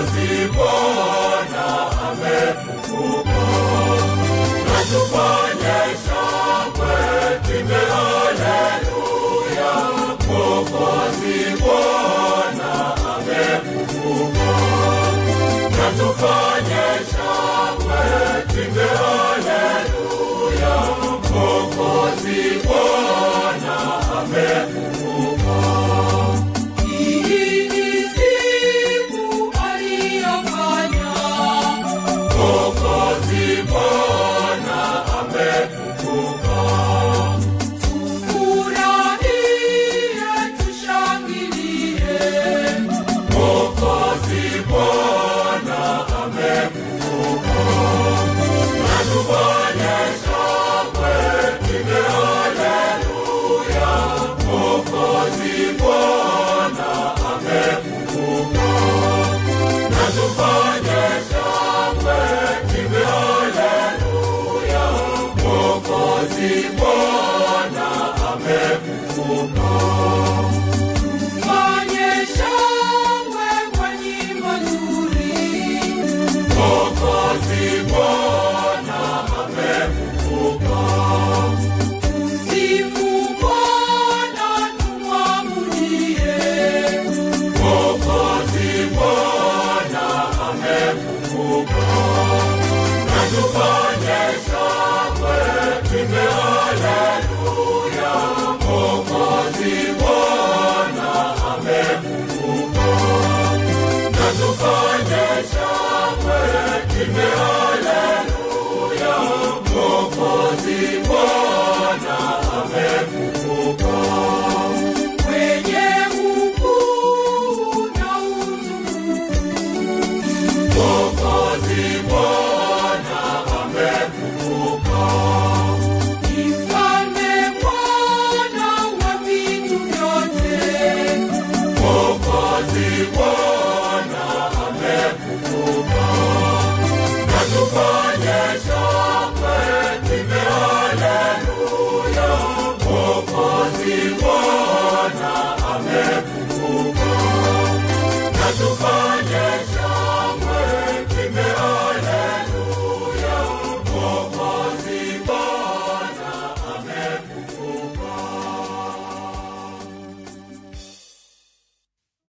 Mwokozi Bwana amefufuka. Na tufanye shangwe, tuimbe haleluya. Mwokozi Bwana amefufuka. Na tufanye shangwe, tuimbe haleluya. Mwokozi Bwana amefufuka. Hii ni siku aliyofanya, Mwokozi Bwana amefufuka. tufurahie, tushangilie. Mwokozi Bwana amefufuka. Na tufanye shangwe, tuimbe haleluya. Mwokozi Bwana amefufuka. Na tufanye shangwe, tuimbe haleluya. Mwokozi Bwana amefufuka. Fanye shangwe kwa nyimbo nzuri. Mwokozi Bwana amefufuka. Sifu Bwana, tumwabudie. Mwokozi Bwana amefufuka. Na tufanye shangwe, tuimbe haleluya. Mwokozi Bwana amefufuka. Na tufanye shangwe, tuimbe haleluya. Mwokozi Bwana